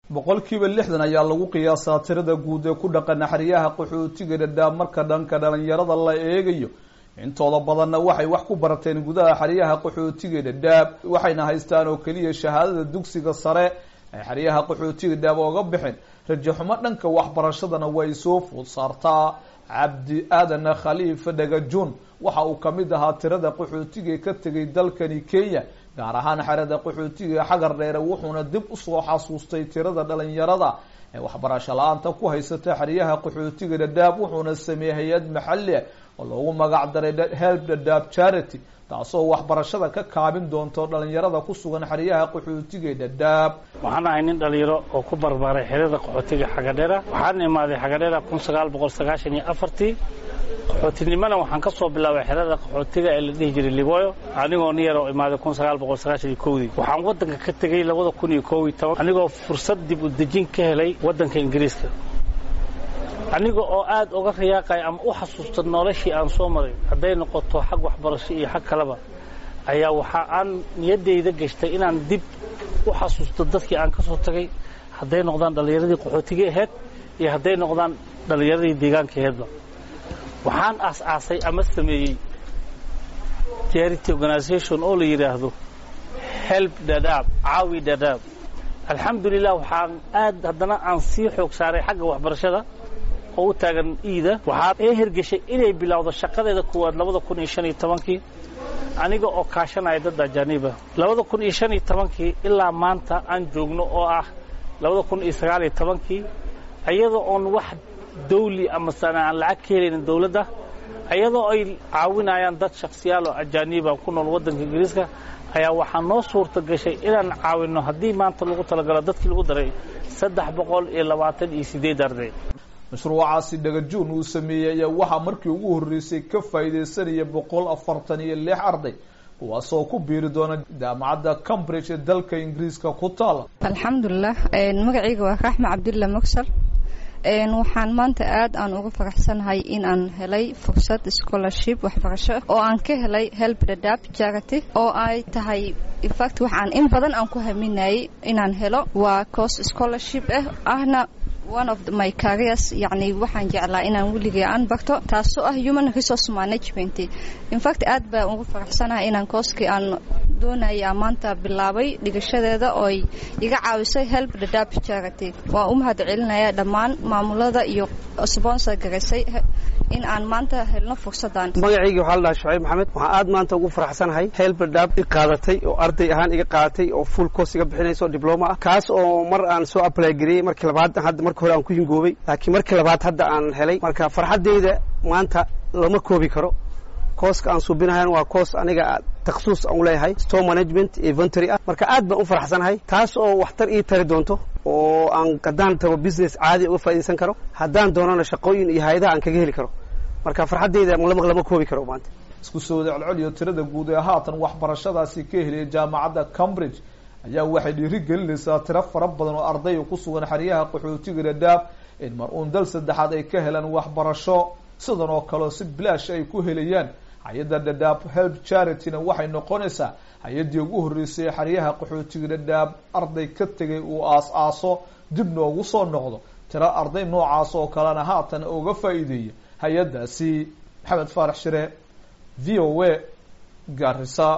boqolkiiba lixdan ayaa lagu qiyaasaa tirada guud ee ku dhaqana xeryaha qaxootiga dhadhaab marka dhanka dhalinyarada la eegayo intooda badanna waxay wax ku barateen gudaha xeryaha qaxootiga dhadhaab waxayna haystaan oo keliya shahaadada dugsiga sare ay xeryaha qaxootiga dhadhaab ooga bixin rajaxumo dhanka waxbarashadana way soo food saartaa cabdi aadan khaliifa dhagajun waxa uu kamid ahaa tirada qaxootiga ka tegay dalkani kenya gaar ahaan xerada qaxootiga xagar dheere wuxuuna dib usoo xasuustay tirada dhalinyarada ee waxbarasho la-aanta ku haysata xeryaha qaxootiga dhadhaab wuxuuna sameeyey hay-ad maxali oo loogu magac daray help dhadhaab charity taasoo waxbarashada ka kaabin doonto dhalinyarada ku sugan xeryaha qaxootiga dhadhaab waxaan ahay nin dhalinyaro oo ku barbaaray xerada qaxootiga xagadheera waxaan imaaday xagadheera kun sagaal boqol sagaashan iyo afartii qaxootinimana waxaan ka soo bilaabay xerada qaxootiga ee la dhihi jiray liboyo anigoo nin yar oo imaaday kun sagaal boqol sagaashan iyo kowdii waxaan waddanka ka tegey labada kun iyo kow iyo toban anigoo fursad dib u dejin ka helay waddanka ingiriiska aniga oo aad uga riyaaqaya ama u xasuusta noloshii aan soo maray hadday noqoto xag waxbarasho iyo xag kaleba ayaa waxa aan niyaddayda gashtay inaan dib u xasuusto dadkii aan ka soo tagay hadday noqdaan dhallinyaradii qaxootiga ahayd iyo hadday noqdaan dhallinyaradii deegaanka ahaydba waxaan aas-aasay ama sameeyey charity organisation oo la yidhaahdo help dhadhaab caawi dhadhaab alxamdulilah waxaan aad haddana aan sii xoog saaray xagga waxbarashada oo u taagan iida waxaa ee hergeshay inay bilowdo shaqadeeda kuwaad labada kun iyo shan iyo tobankii aniga oo kaashanaya dad ajaaniiba labada kun iyo shan iyo tobankii ilaa maanta aan joogno oo ah labada kun iyo sagaal iyo tobankii iyadoo oon wax dawli ama sana aan lacag ka helaynin dawladda iyadoo ay caawinayaan dad shaksiyaal oo ajaaniiba ku nool waddanka ingiriiska ayaa waxaa noo suurta gashay inaan caawinno haddii maanta lagu talagalo dadkii lagu daray saddex boqol iyo labaatan iyo siddeed arday mashruucaasi dhagajuun uu sameeyey ayaa waxaa markii ugu horreysay ka faa'iidaysanaya boqol afartan iyo lix arday kuwaasoo ku biiri doona jaamacadda cambridge ee dalka ingiriiska ku taala alxamdulilah magacayga waa raxma cabdulla mugsal waxaan maanta aad aan uga faraxsanahay in aan helay fursad scholarship waxbarasho oo aan ka helay help dhadhaab charity oo ay tahay infact waxaan in badan aan ku haminayay inaan helo waa course scholarship ah ahna one of my careers yacni waxaan jeclaa inaan weligay aan barto taasoo ah human resource management infact aad baan ugu faraxsanahay inaan kooskii aan doonaya maanta bilaabay dhigashadeeda ooy iga caawisay help dhadhaab charity waan u mahad celinaya dhammaan maamulada iyo sponsor garaysay in aan maanta helno fursadan magacayga waxaa la dhahaa shucayb maxamed waxaan aad maanta ugu faraxsanahay help dhadhaab i qaadatay oo arday ahaan iga qaadatay oo full course iga bixinaysa oo dibloma ah kaas oo mar aan soo apply gariyey markii labaad hadda marka hore aan ku hingoobay laakiin markii labaad hadda aan helay marka farxaddayda maanta lama koobi karo kooska aan suubinahayn waa koos aniga takhasuus aan u leeyahay store management inventory ah marka aad baan u faraxsanahay taas oo waxtar ii tari doonto oo aan haddaan tago business caadi uga faa'iidaysan karo haddaan doonana shaqooyin iyo hay-adaha aan kaga heli karo marka farxaddayda lama koobi karo maanta isku soo wada celceliyo tirada guud ee haatan waxbarashadaasi ka heliyay jaamacadda cambridge ayaa waxay dhiiri gelinaysaa tiro fara badan oo ardaya ku sugan xeryaha qaxootiga dhadhaab in mar uun dal saddexaad ay ka helaan waxbarasho sidan oo kaleo si bilaash ay ku helayaan hay-adda dhadhaab help charityna waxay noqonaysaa hay-addii ugu horreysay xeryaha qaxootiga dhadhaab arday ka tegay uu aas-aaso dib noogu soo noqdo tiro arday noocaas oo kalena haatan uga faa'iideeya hay-addaasi maxamed faarax shire v o a gaarisa